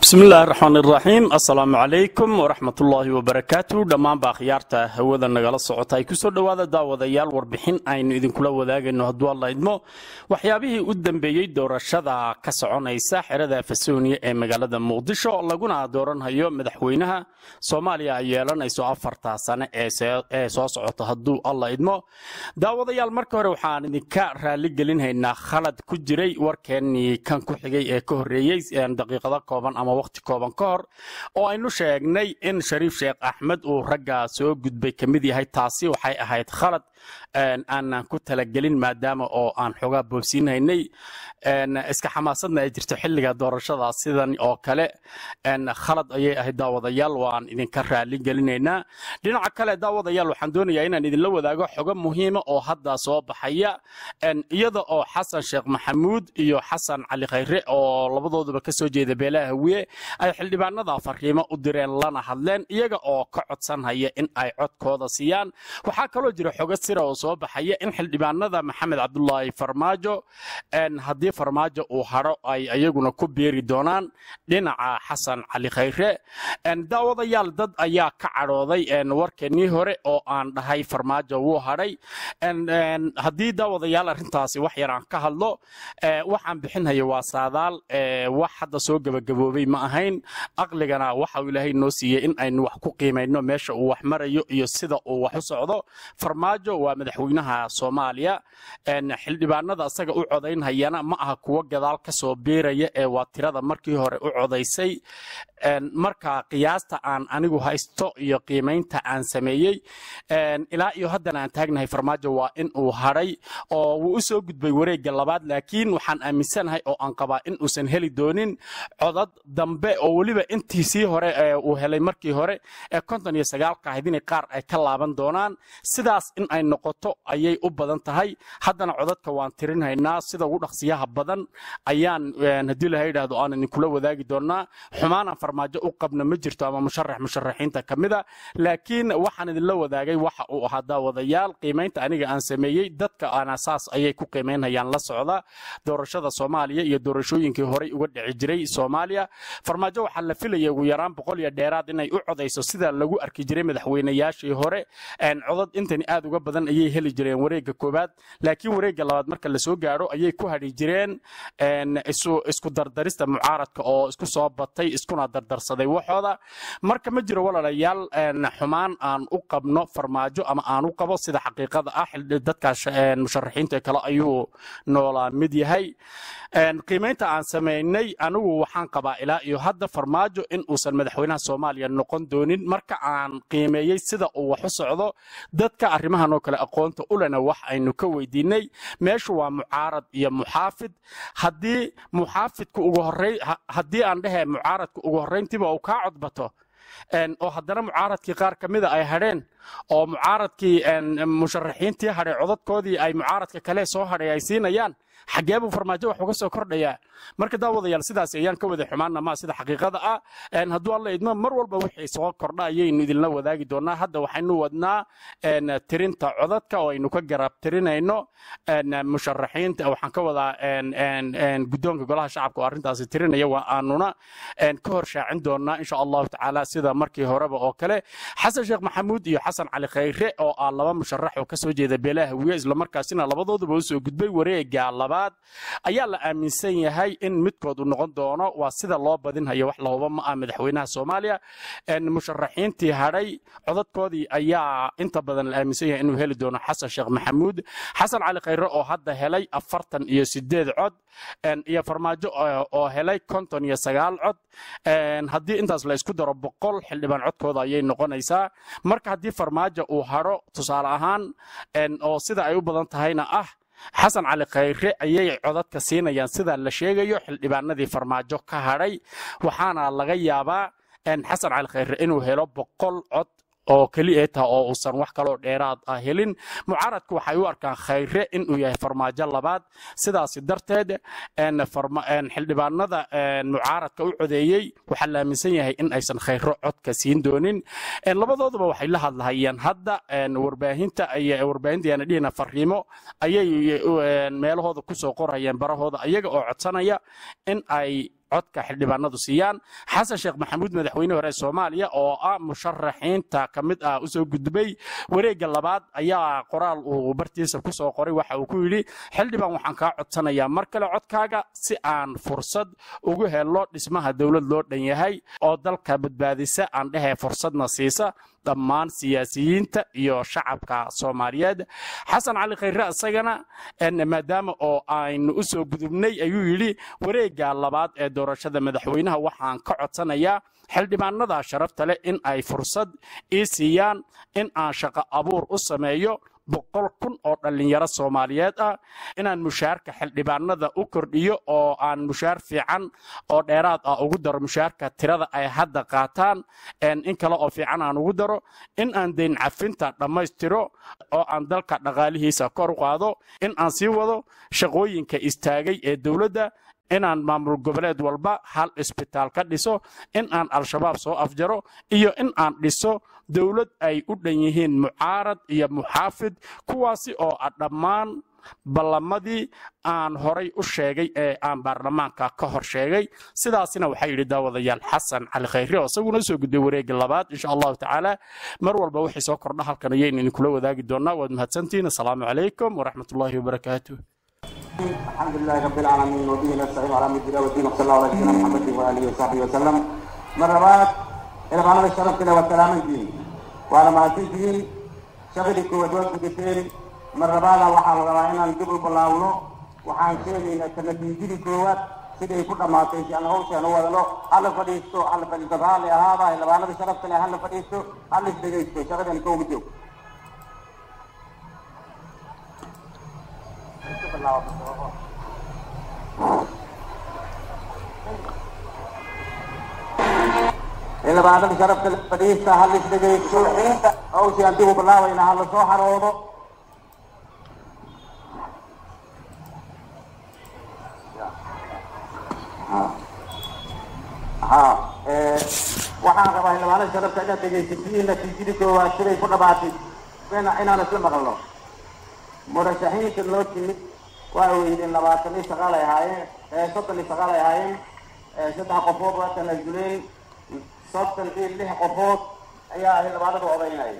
bismillahi raxmaan iraxiim assalaamu calaykum waraxmatullaahi wabarakaatu dhammaanba akhyaarta hawada nagala socota ay kusoo dhowaada daawadayaal warbixin aynu idinkula wadaagayno hadduu alla idmo waxyaabihii u dambeeyey doorashada ka soconaysa xerada fasooniya ee magaalada muqdisho laguna dooranhayo madaxweynaha soomaaliya ay yeelanayso afarta sane ee soo socota hadduu alla idmo daawadayaal marka hore waxaan idinka raaligelinhaynaa khalad ku jiray warkeennii kan ku xigay ee ka horreeyey daqiiqado kooban ama waqti kooban ka hor oo aynu sheegnay in shariif sheekh axmed uu ragga soo gudbay ka mid yahay taasi waxay ahayd khalad aanan ku talagelin maadaama oo aan xoogaa boobsiinhaynay iska xamaasadna ay jirto xilliga doorashada sidan oo kale khalad ayay ahayd daawadayaal waan idinka raali gelinaynaa dhinaca kale daawadayaal waxaan doonayaa inaan idinla wadaago xogo muhiima oo hadda soo baxaya iyada oo xasan sheekh maxamuud iyo xasan cali khayre oo labadooduba kasoo jeeda beelaha hawiye ay xildhibaanada fariimo u direen lana hadleen iyaga oo ka codsanhaya in ay codkooda siiyaan waxaa kaloo jira xogo sira oo soo baxaya in xildhibaanada maxamed cabdulaahi farmaajo haddii farmaajo uu hadho ay ayaguna ku beeri doonaan dhinaca xasan cali khayre daawadayaal dad ayaa ka cadhooday warkeenii hore oo aan dhahay farmaajo wuu hadhay haddii daawadayaal arrintaasi wax yar aan ka hadlo waxaan bixinhaya waa saadaal wax hadda soo gebagaboobay ma ahayn aqligana waxa uu ilaahay noo siiyey in aynu wax ku qiimayno meesha uu wax marayo iyo sida uu wax u socdo farmaajo waa madaxweynaha soomaaliya xildhibaanada asaga u codaynhayana ma aha kuwo gadaal ka soo beeraya ee waa tirada markii hore u codaysay marka qiyaasta aan anigu haysto iyo qiimaynta aan sameeyey ilaa iyo haddana aan taagnahay farmaajo waa in uu hadhay oo wuu u soo gudbay wareegga labaad laakiin waxaan aaminsanahay oo aan qabaa in uusan heli doonin codad dambe oo weliba intiisii hore uu helay markii hore ee konton iyo sagaalka ahayd inay qaar ay ka laaban doonaan sidaas in ay noqoto ayay u badan tahay haddana codadka waan tirinhaynaa sida ugu dhaqsiyaha badan ayaan haddii laha yidhaahdo aan idinkula wadaagi doonaa xumaanaan farmaajo u qabna ma jirto ama musharax musharaxiinta ka mida laakiin waxaan idinla wadaagay waxa uu ahaa daawadayaal qiimaynta aniga aan sameeyey dadka ana saas ayay ku qiimaynhayaan la socda doorashada soomaaliya iyo doorashooyinkii horey uga dhici jiray soomaaliya farmaajo waxaa la filaya ugu yaraan boqol iyo dheeraad inay u codayso sida lagu arki jiray madaxweynayaashii hore codad intani aad uga badan ayay heli jireen wareegga koowaad laakiin wareegga labaad marka lasoo gaadho ayay ku hadhi jireen isku dardarista mucaaradka oo isku soo batay iskuna dardarsaday waxooda marka ma jiro walaalayaal xumaan aan u qabno farmaajo ama aan u qabo sida xaqiiqada ah dadkaas musharaxiinta kale ayuu noolaa mid yahay qiimaynta aan samaynay anigu waxaan qabaa ilaa iyo hadda farmaajo in uusan madaxweynaha soomaaliya noqon doonin marka aan qiimeeyey sida uu wax u socdo dadka arrimahan oo kale aqoonta ulena wax aynu ka weydiinay meeshu waa mucaarad iyo muxaafid haddii muxaafidku ugu horey haddii aan dhehe mucaaradku ugu horrayntiiba uu kaa codbato oo haddana mucaaradkii qaar ka mida ay hadheen oo mucaaradkii musharaxiintii hadhay codadkoodii ay mucaaradka kale soo hadhay ay siinayaan xaggee buu farmaajo wax uga soo kordhayaa marka daawadayaal sidaas ayaan ka wada xumaana maa sida xaqiiqada ah hadduu alla idmo mar walba wixii soo kordha ayaynu idinla wadaagi doonaa hadda waxaynu wadnaa tirinta codadka oo aynu ka garab tirinayno musharaxiinta waxaan ka wadaa guddoonka golaha shacabka oo arrintaasi tirinaya waa aanuna ka hor shaacin doonaa insha allahu tacaala sida markii horeba oo kale xasan sheekh maxamuud iyo xasan cali khayre oo ah laba musharax oo kasoo jeeda beelaha hawiye islamarkaasina labadooduba usoo gudbay wareega labaad ayaa la aaminsan yahay in midkood uu noqon doono waa sida loo badinhayo wax lahuba ma ah madaxweynaha soomaaliya musharaxiintii hadhay codadkoodii ayaa inta badan la aaminsan yahay inuu heli doono xasan sheekh maxamuud xasan cali khayre oo hadda helay afartan iyo sideed cod iyo farmaajo oo helay konton iyo sagaal cod haddii intaas la isku daro boqol xildhibaan codkooda ayay noqonaysaa marka haddii farmaajo uu hadho tusaale ahaan oo sida ay u badan tahayna ah xasan cali khayre ayay codadka siinayaan sida la sheegayo xildhibaanadii farmaajo ka hadhay waxaana laga yaabaa xasan cali khayre inuu helo boqol cod oo keliya taha oo uusan wax kaloo dheeraad ah helin mucaaradku waxay u arkaan khayre inuu yahay farmaajo labaad sidaasi darteed xildhibaanada mucaaradka u codeeyey waxaa la aaminsan yahay in aysan khayro codka siin doonin labadooduba waxay la hadlahayeen hadda warbaahinta warbaahintayaana dhihina fariimo ayay meelahooda kusoo qorayeen barahooda ayaga oo codsanaya in ay codka xildhibaanadu siiyaan xasan sheekh maxamuud madaxweyne hore ee soomaaliya oo ah musharaxiinta ka mid ah usoo gudbay wareegga labaad ayaa qoraal uu bartiisa ku soo qoray waxa uu ku yidhi xildhibaan waxaan kaa codsanayaa mar kale codkaaga si aan fursad ugu helo dhismaha dowlad loo dhan yahay oo dalka badbaadisa aan dhehee fursadna siisa dhammaan siyaasiyiinta iyo shacabka soomaaliyeed xasan cali khayre isagana maadaama oo aynu u soo gudubnay ayuu yidhi wareegga labaad ee doorashada madaxweynaha waxaan ka codsanayaa xildhibaanada sharafta leh in ay fursad ii siiyaan in aan shaqo abuur u sameeyo boqol kun oo dhallinyaro soomaaliyeed ah inaan mushaarka xildhibaanada u kordhiyo oo aan mushaar fiican oo dheeraad ah ugu daro mushaarka tirada ay hadda qaataan in kale oo fiican aan ugu daro in aan deyn cafinta dhammaystiro oo aan dalka dhaqaalihiisa kor u qaado in aan sii wado shaqooyinka istaagay ee dowladda inaan maamul goboleed walba hal isbitaal ka dhiso in aan al-shabaab soo afjaro iyo in aan dhiso dowlad ay u dhan yihiin mucaarad iyo muxaafid kuwaasi oo ah dhammaan ballamadii aan horay u sheegay ee aan baarlamaanka ka hor sheegay sidaasina waxaa yidhi daawadayaal xasan cali khayre oo isaguna soo gudbay wareegga labaad insha allahu tacaala mar walba wixii soo kordha halkan ayaynu idinkula wadaagi doonaa waad mahadsantihiin asalaamu calaykum waraxmatullaahi wabarakaatu الحمد لله رب العالمين وبه نستعين على امر الدين والدين وصلى الله على سيدنا محمد واله وصحبه وسلم مرات الى معنا الشرف كده والسلام الدين وعلى ما تجين شغلي كو دوت كتير مرات waxaa la rabaa inaan dib u bilaawno waxaan sheegaynaa sanadiijidii koowaad siday ku dhammaatay si aan hawshaan u wadano hala fadhiisto hala fadhiisto raalli ahaada xildhibaanada sharafta leh hala fadhiisto hala isdhegaysto shaqadan kooga joog xildhibaanada sharafta fadhiista hal isdhegaysto hawshii aan dib u bilaabayna hala soo xaroodo ha waxaan rabaa xildhibaanada sharafta inaad dhegaysatiin natiijadii koowaad siday ku dhamaatay inaan isla maqalno murashaxiinta loo timid waa weydeen labaatan iyo sagaal ay ahaayeen soddon iyo sagaal ay ahaayeen saddex qofood waa tanaazuleen soddon iyo lix qofood ayaa xildhibaanadu odaynaya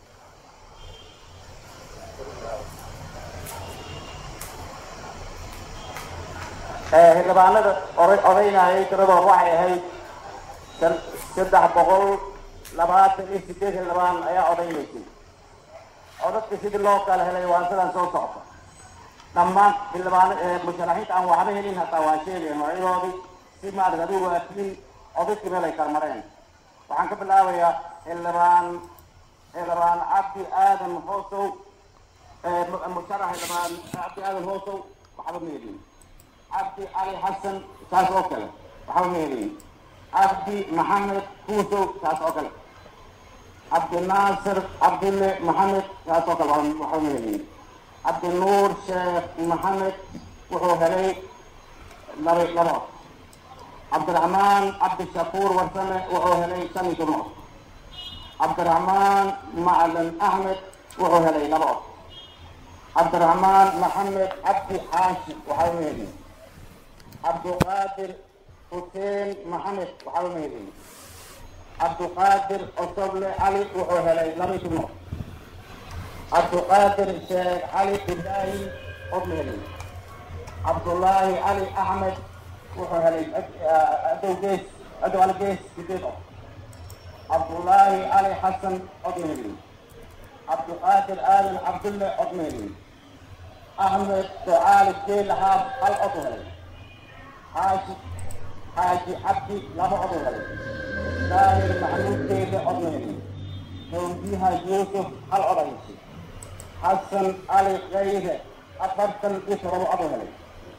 xildhibaanada odaynayay tiradooda waxay ahayd saddex boqol labaatan iyo sideed xildhibaan ayaa odaynaysay codadka sidii loo kala helay waa sidaan soo socota dhammaan xildhibaan musharaxiinta aan waxba helin hataa waa sheegaya magacyadoodii si maarata adigu waatiin codadkii meel ay kala mareen waxaan ka bilaabayaa xildhibaan xildhibaan cabdi aadan hoosow musharax xildhibaan cabdi aadan hoosow waxba ma helin cabdi cali xasan taas oo kale waxba ma helin cabdi maxamed kuusow taas oo kale cabdinaasir cabdille maxamed taas oo kale waxba ma helin cabdinuur sheekh maxamed wuxuu helay laba laba cod cabdiraxmaan cabdishakuur warsame wuxuu helay shan iyo toban cod cabdiraxmaan macalin axmed wuxuu helay laba cod cabdiraxmaan maxamed cabdi xaashi waxba ma helin cabdiqaadir xuseen maxamed waxba ma helin cabdiqaadir osoble cali wuxuu helay laba iyo toban cod cabdiqaadir sheekh cali ibraahim cod ma helin cabdullaahi cali axmed wuxuu helay adow gees adow cali gees sideed cod cabdullaahi cali xasan cod ma helin cabdiqaadir aadan cabdulle cod ma helin axmed ducaali geel haab hal cod u helay xaashi xaaji cabdi laba cod u helay daahir maxamuud geele cod ma helin hawdiyaha yuusuf hal cod aysi xasan cali kayre afartan iyo todoba cod u helay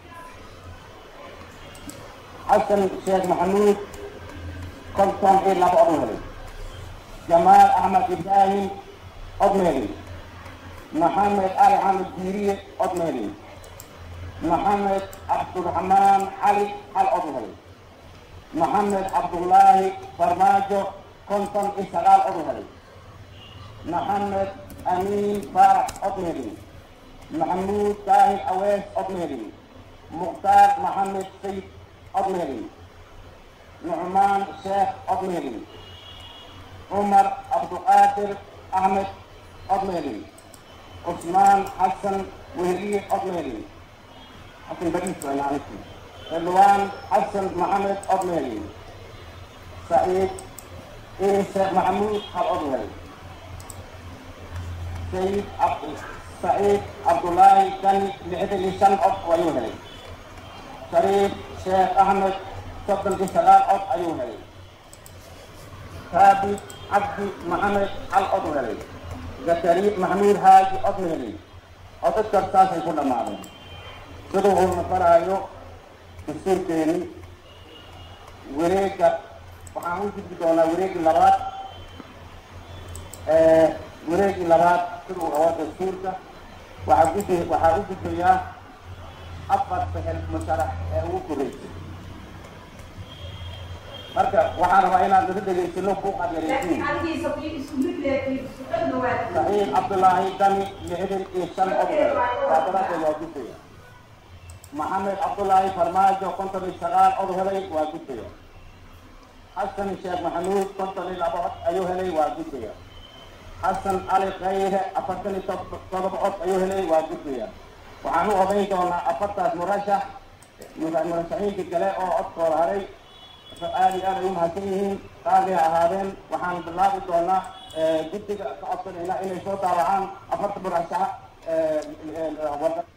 xasan sheekh maxamuud konton iyo laba cod u helay jamaal axmed ibraahim cod ma helin maxamed cali xamed diiriye cod ma helin maxamed cabdiraxmaan cali hal cod u helay maxamed cabdullaahi farmaajo konton iyo sagaal cod u helay maxamed amiin faarax cod ma helin maxamuud daahir awees cod ma helin mukhtaar maxamed sayid cod ma helin nucmaan sheekh odmeelin cumar cabduqaadir axmed odmeelin cusmaan xasan wehliye odmeelin xasan bariis waa macnihi ridwaan xasan maxamed odmeelin saciid ciise maxamuud hal odmeel sayid cabd saciid cabdullaahi kani lixdan iyo shan cod ayuu helay shariif sheekh axmed soddon iyo sagaal cod ayuu helay raabit cabdi maxamed hal cod u helay zakari maxamuud haaji cod ma helay codadkaas saasay ku dhammaadeen siduu uu noqonaayo dastuurkeeni wareega waxaan u gudbi doonaa wareegi labaad wareegii labaad siduu rabo dastuurka waxaa gudbi waxaa u gudbayaa afar sahel musharax ee ugu koreysay marka waxaan rabaa inaan dada dhegaysano buuqaad yareysiin saciid cabdullaahi dani lixdan iyo shan odol saa daraadeed waa gudbaya maxamed cabdullaahi farmaajo konton iyo sagaal od helay waa gudbaya xasan sheekh maxamuud konton iyo laba cod ayuu helay waa gudbaya xasan cali khayre afartan iyo todoba cod ayuu helay waa gudbaya waxaan u odayn doonaa afartaas murashax murashaxiinka kale oo codkooda haray aad iyo aad ay u mahadsan yihiin qaali ha ahaadeen waxaan bilaabi doonaa guddiga ka codsanayna inay soo daawacaan afarta murashax warda